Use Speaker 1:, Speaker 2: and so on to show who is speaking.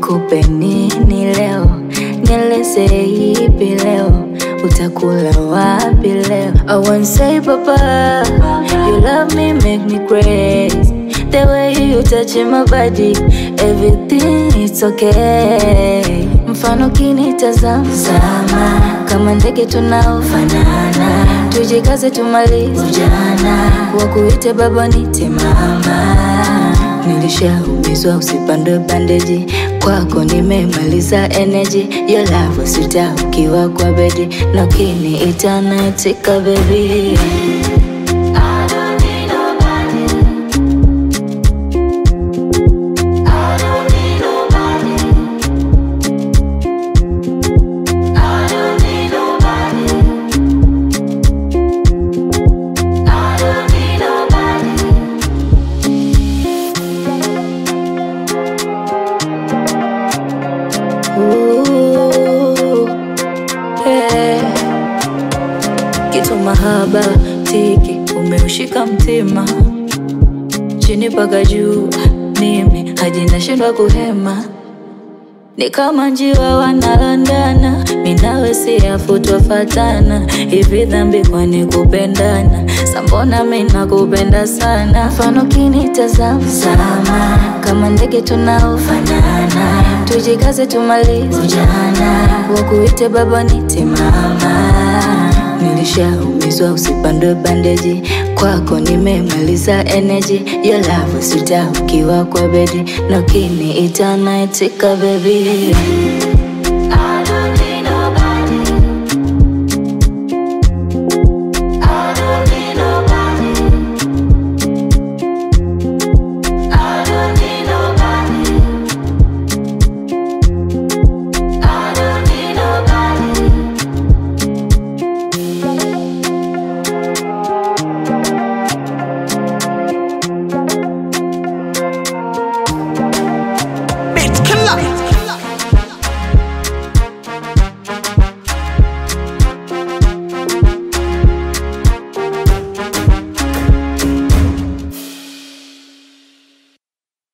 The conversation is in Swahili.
Speaker 1: nikupe nini leo, nieleze ipi leo, utakula wapi leo? I want say papa, you love me make me crazy. The way you touch my body, everything it's okay. Mfano kinitazama sama, kama ndege tunaofanana, tujikaze tumalize ujana, wakuite baba nite mama. Nilishaumizwa usipandwe bandeji, kwako nimemaliza energy. Your love sita ukiwa kwa bedi, na ukiniita naitika baby. I don't need nobody. I don't need nobody. I don't need nobody. I don't need nobody. Ooh, yeah. Kitu mahaba tiki umeushika mtima chini paka juu, mimi hadi nashindwa kuhema, ni kama njiwa wanalandana, minawe siyafutwa fatana. Hivi dhambi kwani kupendana? Sambona mina kupenda sana, mfano kinitazama sama, kama ndege tunaofanana, tujikaze tumalize ujana, wakuite baba nite mama. Nilishaumizwa usipandwe bandeji, kwako nimemaliza energy. Your love sita ukiwa kwa bedi, na ukiniita naitika baby.